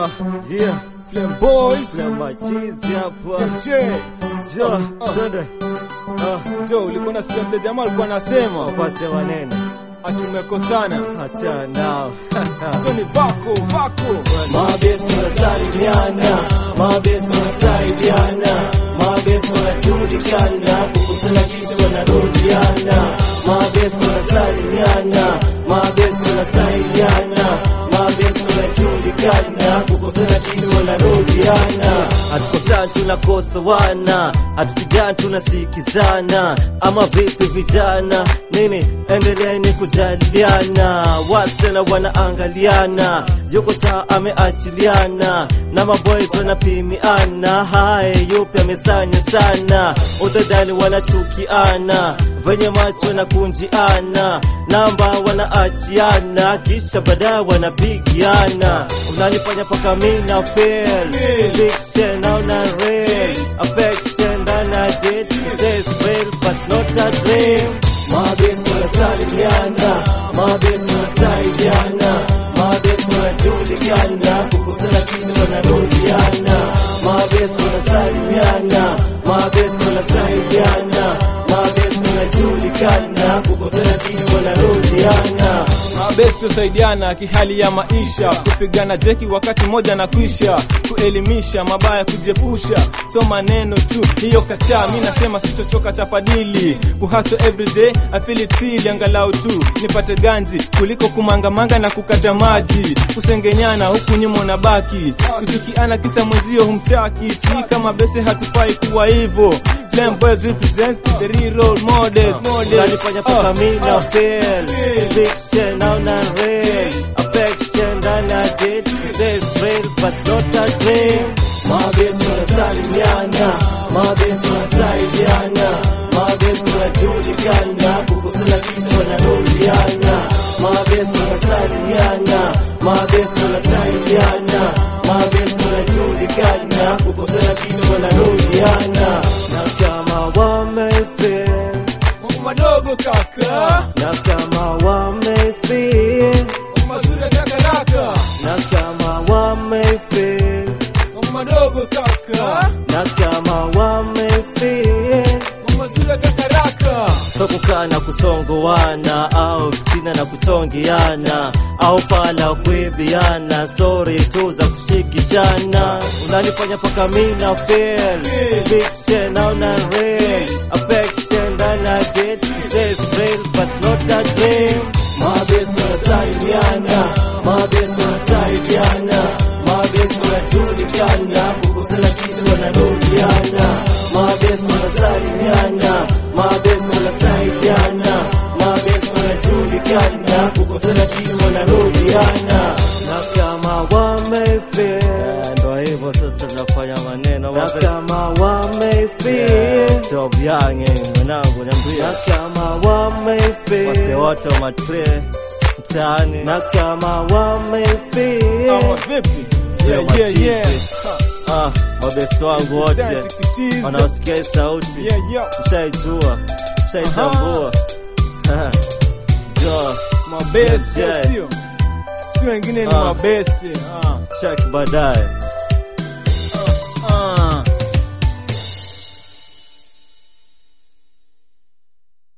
Ah, Yeah, Flame Boys. na machizi hapa. Je, Jo, Ah. twende. Ah, Jo, ulikuwa na mle jamaa alikuwa anasema wapase wanene. atumekosana. Hata nao. Hizo ni vako, vako. Mabesi wanasalimiana, mabesi wanasaidiana, mabesi wanajulikana, kukusana kitu wanarudiana, mabesi wanasalimiana, mabesi wanasaidiana, mabesi wanajulikana, kukusana kitu wanarudiana. Hatukosani tunakosoana, hatupigani tunasikizana, ama vipi vijana? Nini, endeleeni kujadiliana, wasichana wanaangaliana, yuko saa ameachiliana, na maboys wanapimiana, hae yupi amesanya sana, utadhani wanachukiana, venye macho na kunjiana, namba wanaachiana, kisha baadaye wanapigiana, unanifanya paka mina fail, fiction naona real, affection ndana date, says real but not a dream. Mabesi wanasalimiana, mabesi wanasaidiana, mabesi wanajulikana, kukusana kitu wanarudiana, mabesi wanasalimiana, mabesi wanasaidiana, mabesi wanajulikana, kukusana kitu wanarudiana. Mabesti husaidiana kihali ya maisha, kupigana jeki wakati moja na kuisha, kuelimisha mabaya, kujiepusha, so maneno tu hiyo kacha. Mi nasema sitochoka chapadili, kuhaso everyday I feel it feel, angalau tu nipate ganji kuliko kumangamanga na kukata maji, kusengenyana huku nyuma unabaki, kuchukiana kisa mwenzio humchaki. Si kama bese hatufai kuwa hivyo. Flame Boys represents the real role models, models. Unanifanya paka Ah, mina ah. fail Fiction naona real Affection ndana date Says real but not a dream Mabesi wanasalimiana Mabesi wanasaidiana Mabesi wanajulikana Kukusana kitu wanarudiana Mabesi wanasalimiana Mabesi wanasaidiana Mabesi wanajulikana Kukusana kitu wanarudiana Na kama wamefeel Mambo madogo kaka, na kama wamefeel mambo mazuri ya takaraka, na kama wamefeel mambo madogo kaka, na kama wamefeel mambo mazuri ya takaraka. so kukaa na kutongoana au fitina na kutongeana au pala kuibiana stori tu za kushikishana unanifanya paka mina fail fiction naona real affection ndana date says real but not a dream mabesi wanasalimiana mabesi wanasaidiana mabesi wanajulikana kukusana kitu wanarudiana mabesi wanasalimiana mabesi wanasaidiana mabesi wanajulikana kukusana kitu wanarudiana na kama wamefeel ndo hivyo sasa tunafanya maneno na kama wamefeel job yange mwanangu niambia na kama wamefeel wase wote wa matre mtaani na kama wamefeel Ama vipi? Yeah, yeah, yeah. ah mabesi wangu wote Asante kichizi. wanaosikia hii sauti Yeah, yeah. mshaijua mshaitambua jo Mabesti, Yes, yeah. sio? Si wengine ni Ah. mabesti. Ah. chak baadaye